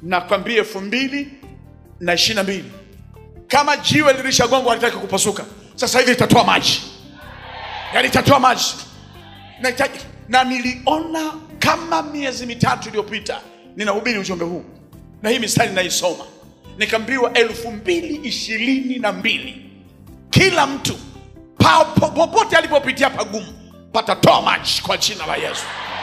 nakwambia elfu mbili na ishirini na mbili kama jiwe lilishagongwa halitaki kupasuka sasa hivi litatoa maji yani itatoa maji na, ita, na niliona kama miezi mitatu iliyopita ninahubiri ujumbe huu na hii mistari naisoma nikaambiwa elfu mbili ishirini na mbili kila mtu pa- po- popote alipopitia pagumu patatoa maji kwa jina la yesu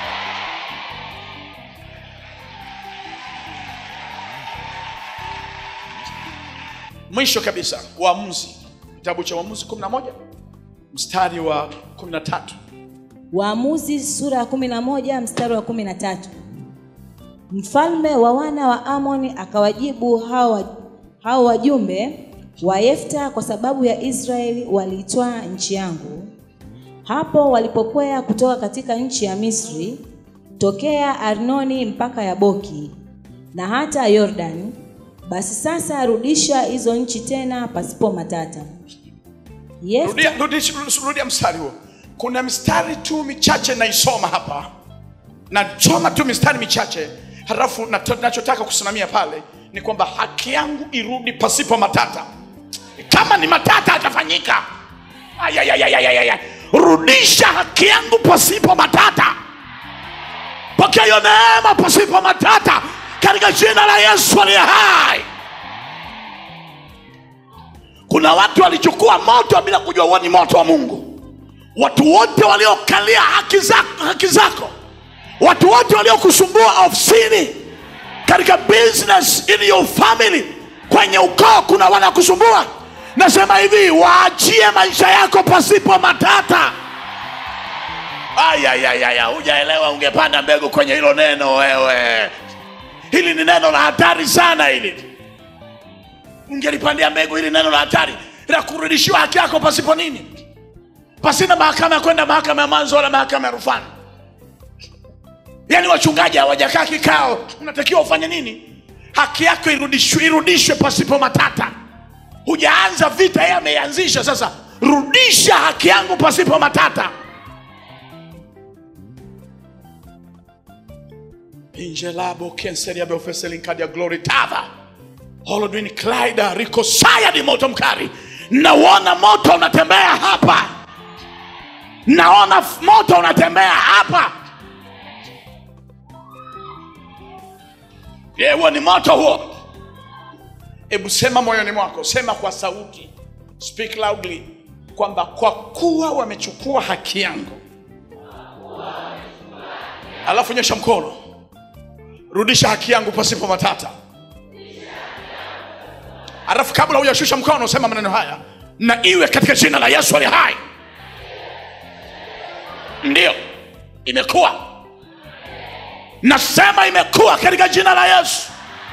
mwisho kabisa uamuzi kitabu cha uamuzi 11 mstari wa 13 Waamuzi sura ya 11 mstari wa 13. Mfalme wa wana wa Amoni akawajibu hao wa- hao wajumbe wa Yefta, kwa sababu ya Israeli waliitwaa nchi yangu. Hapo walipokwea kutoka katika nchi ya Misri, tokea Arnoni mpaka Yaboki na hata Yordani, basi sasa rudisha hizo nchi tena pasipo matata. Yefta rudia, rudia, rudia mstari huo kuna mistari tu michache naisoma hapa nasoma tu mistari michache halafu nato- nachotaka kusimamia pale ni kwamba haki yangu irudi pasipo matata kama ni matata atafanyika Ayayayayayaya. rudisha haki yangu pasipo matata pokea hiyo neema pasipo matata katika jina la yesu aliye hai kuna watu walichukua moto bila kujua huo ni moto wa mungu watu wote waliokalia haki zako, haki zako watu wote waliokusumbua ofisini katika business in your family kwenye ukoo kuna wanakusumbua nasema hivi waachie maisha yako pasipo matata ayayayaya hujaelewa ungepanda mbegu kwenye hilo neno wewe hili ni neno la hatari sana hili ungelipandia mbegu hili neno la hatari la kurudishiwa haki yako pasipo nini pasina mahakama ya kwenda mahakama ya mwanzo wala mahakama ya rufani yaani wachungaji hawajakaa kikao unatakiwa ufanye nini haki yako irudishwe, irudishwe pasipo matata hujaanza vita yeye ameianzisha sasa rudisha haki yangu pasipo matata injelabo kenseriabeofeselinkadia glory tava holodwin klaida rikosaya ni moto mkali nauona moto unatembea hapa naona f- moto unatembea hapa Je, huo ni moto huo hebu sema moyoni mwako sema kwa sauti speak loudly kwamba kwa kuwa wamechukua haki yangu alafu nyosha mkono rudisha haki yangu pasipo matata alafu kabla hujashusha mkono sema maneno haya na iwe katika jina la yesu ali hai ndiyo imekuwa nasema imekuwa katika jina la yesu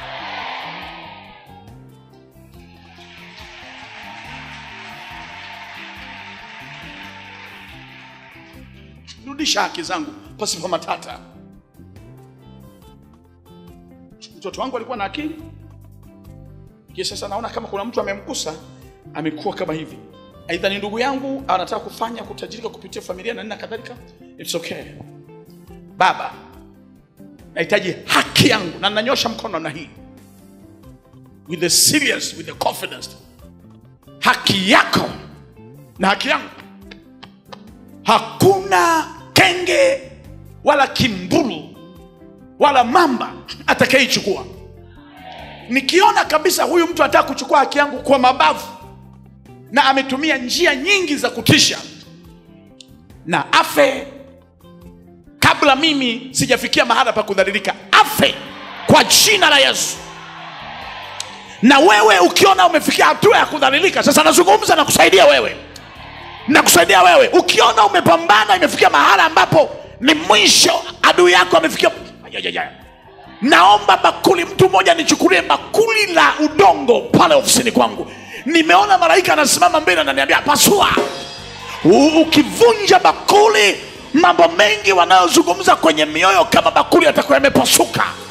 rudisha haki zangu pasipo matata mtoto wangu alikuwa na akili Lakini sasa naona kama kuna mtu amemgusa amekuwa kama hivi aidha ni ndugu yangu anataka kufanya kutajirika kupitia familia na nini na kadhalika it's okay baba nahitaji haki yangu na nanyosha mkono na hii with the serious with the confidence haki yako na haki yangu hakuna kenge wala kimburu wala mamba atakayeichukua nikiona kabisa huyu mtu anataka kuchukua haki yangu kwa mabavu na ametumia njia nyingi za kutisha na afe kabla mimi sijafikia mahala pa kudhalilika afe kwa jina la yesu na wewe ukiona umefikia hatua ya kudhalilika sasa nazungumza na kusaidia wewe nakusaidia wewe ukiona umepambana imefikia mahala ambapo ni mwisho adui yako amefikia Ayayaya. naomba bakuli mtu mmoja nichukulie bakuli la udongo pale ofisini kwangu nimeona malaika anasimama mbele ananiambia pasua U- ukivunja bakuli mambo mengi wanayozungumza kwenye mioyo kama bakuli yatakuwa yamepasuka